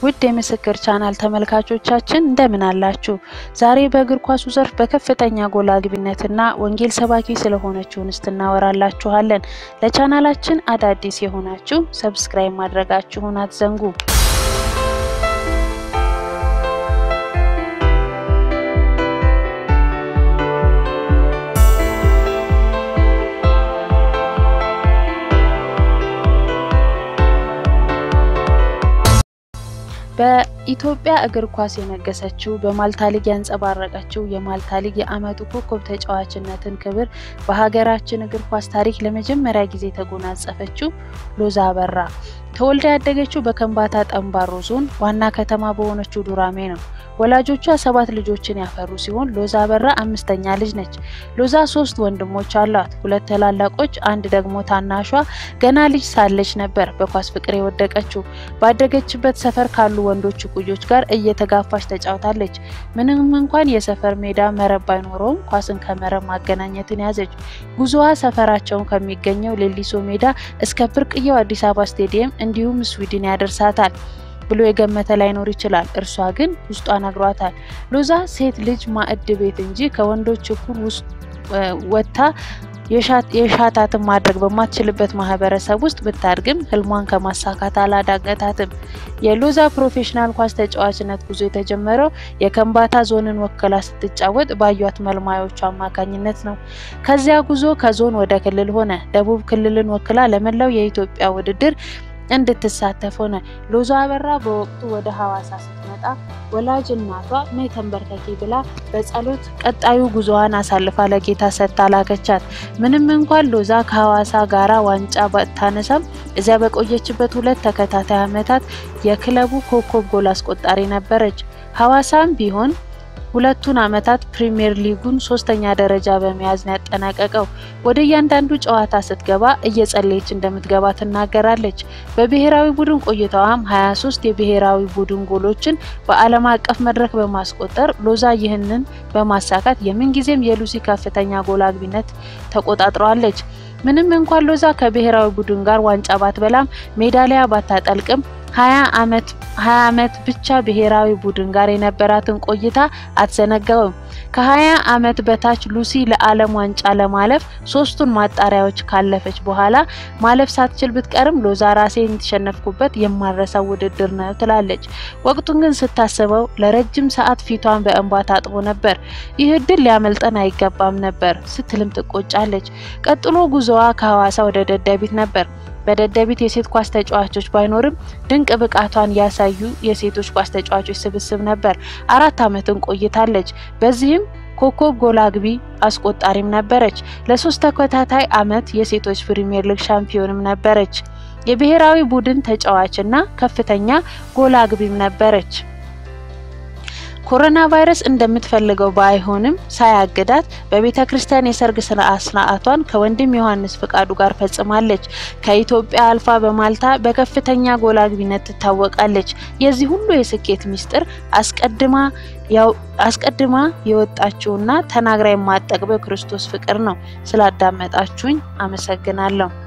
ውድ የምስክር ቻናል ተመልካቾቻችን እንደምን አላችሁ? ዛሬ በእግር ኳሱ ዘርፍ በከፍተኛ ጎል አግቢነትና ወንጌል ሰባኪ ስለሆነችው እንስት እናወራላችኋለን። ለቻናላችን አዳዲስ የሆናችሁ ሰብስክራይብ ማድረጋችሁን አትዘንጉ። በኢትዮጵያ እግር ኳስ የነገሰችው በማልታ ሊግ ያንጸባረቀችው የማልታ ሊግ የዓመቱ ኮከብ ተጫዋችነትን ክብር በሀገራችን እግር ኳስ ታሪክ ለመጀመሪያ ጊዜ የተጎናጸፈችው ሎዛ አበራ ተወልዳ ያደገችው በከምባታ ጠምባሮ ዞን ዋና ከተማ በሆነችው ዱራሜ ነው። ወላጆቿ ሰባት ልጆችን ያፈሩ ሲሆን ሎዛ አበራ አምስተኛ ልጅ ነች። ሎዛ ሶስት ወንድሞች አሏት፣ ሁለት ታላላቆች፣ አንድ ደግሞ ታናሿ። ገና ልጅ ሳለች ነበር በኳስ ፍቅር የወደቀችው። ባደገችበት ሰፈር ካሉ ወንዶች እኩዮች ጋር እየተጋፋች ተጫውታለች። ምንም እንኳን የሰፈር ሜዳ መረብ ባይኖረውም ኳስን ከመረብ ማገናኘትን ያዘች። ጉዞዋ ሰፈራቸውን ከሚገኘው ሌሊሶ ሜዳ እስከ ብርቅየው አዲስ አበባ ስቴዲየም እንዲሁም ስዊድን ያደርሳታል ብሎ የገመተ ላይኖር ይችላል። እርሷ ግን ውስጧ ነግሯታል። ሎዛ ሴት ልጅ ማዕድ ቤት እንጂ ከወንዶች እኩል ውስጥ ወጥታ የሻታትን ማድረግ በማትችልበት ማህበረሰብ ውስጥ ብታድግም ህልሟን ከማሳካት አላዳገታትም። የሎዛ ፕሮፌሽናል ኳስ ተጫዋችነት ጉዞ የተጀመረው የከምባታ ዞንን ወክላ ስትጫወት ባዩት መልማዮቹ አማካኝነት ነው። ከዚያ ጉዞ ከዞን ወደ ክልል ሆነ። ደቡብ ክልልን ወክላ ለመላው የኢትዮጵያ ውድድር እንድትሳተፍ ሆነ። ሎዛ አበራ በወቅቱ ወደ ሐዋሳ ስትመጣ ወላጅ እናቷ ነይ ተንበርከኪ ብላ በጸሎት ቀጣዩ ጉዞዋን አሳልፋ ለጌታ ሰጥታ ላከቻት። ምንም እንኳን ሎዛ ከሐዋሳ ጋራ ዋንጫ ባታነሳም እዚያ በቆየችበት ሁለት ተከታታይ ዓመታት የክለቡ ኮከብ ጎል አስቆጣሪ ነበረች። ሐዋሳም ቢሆን ሁለቱን ዓመታት ፕሪሚየር ሊጉን ሶስተኛ ደረጃ በመያዝ ነው ያጠናቀቀው። ወደ እያንዳንዱ ጨዋታ ስትገባ እየጸለየች እንደምትገባ ትናገራለች። በብሔራዊ ቡድን ቆይታዋም 23 የብሔራዊ ቡድን ጎሎችን በዓለም አቀፍ መድረክ በማስቆጠር ሎዛ ይህንን በማሳካት የምንጊዜም የሉሲ ከፍተኛ ጎል አግቢነት ተቆጣጥረዋለች። ምንም እንኳን ሎዛ ከብሔራዊ ቡድን ጋር ዋንጫ ባትበላም ሜዳሊያ ባታጠልቅም ሀያ አመት ሀያ አመት ብቻ ብሔራዊ ቡድን ጋር የነበራትን ቆይታ አትዘነጋውም። ከሀያ አመት በታች ሉሲ ለዓለም ዋንጫ ለማለፍ ሶስቱን ማጣሪያዎች ካለፈች በኋላ ማለፍ ሳትችል ብትቀርም ሎዛ ራሴን የተሸነፍኩበት የማረሳው ውድድር ነው ትላለች። ወቅቱን ግን ስታስበው ለረጅም ሰዓት ፊቷን በእንባ ታጥቦ ነበር። ይህ እድል ሊያመልጠን አይገባም ነበር ስትልም ትቆጫለች። ቀጥሎ ጉዞዋ ከሐዋሳ ወደ ደደቢት ነበር። በደደቢት የሴት ኳስ ተጫዋቾች ባይኖርም ድንቅ ብቃቷን ያሳዩ የሴቶች ኳስ ተጫዋቾች ስብስብ ነበር። አራት አመትን ቆይታለች። በዚህም ኮከብ ጎል አግቢ አስቆጣሪም ነበረች። ለሶስት ተከታታይ አመት የሴቶች ፕሪሚየር ሊግ ሻምፒዮንም ነበረች። የብሔራዊ ቡድን ተጫዋችና ከፍተኛ ጎል አግቢም ነበረች። ኮሮና ቫይረስ እንደምትፈልገው ባይሆንም ሳያግዳት በቤተ ክርስቲያን የሰርግ ስርዓት ስርዓቷን ከወንድም ዮሐንስ ፍቃዱ ጋር ፈጽማለች። ከኢትዮጵያ አልፋ በማልታ በከፍተኛ ጎል አግቢነት ትታወቃለች። የዚህ ሁሉ የስኬት ሚስጥር አስቀድማ አስቀድማ የወጣችውና ተናግራ የማጠግበው ክርስቶስ ፍቅር ነው። ስላዳመጣችሁኝ አመሰግናለሁ።